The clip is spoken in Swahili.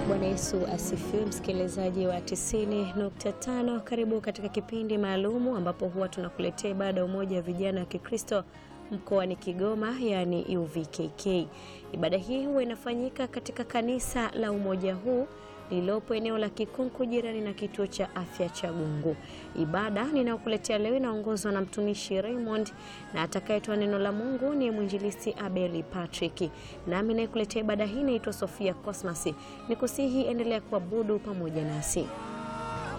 Bwana Yesu asifiwe, msikilizaji wa 90.5. Karibu katika kipindi maalumu ambapo huwa tunakuletea ibada ya umoja wa vijana wa Kikristo mkoani Kigoma, yaani UVKK. Ibada hii huwa inafanyika katika kanisa la umoja huu lililopo eneo la Kikunku jirani na kituo cha afya cha Gungu. Ibada ninayokuletea leo inaongozwa na mtumishi Raymond na atakayetoa neno la Mungu ni mwinjilisti Abeli Patrick. Nami nayekuletea ibada hii naitwa Sofia Cosmas. Nikusihi endelea kuabudu pamoja nasi.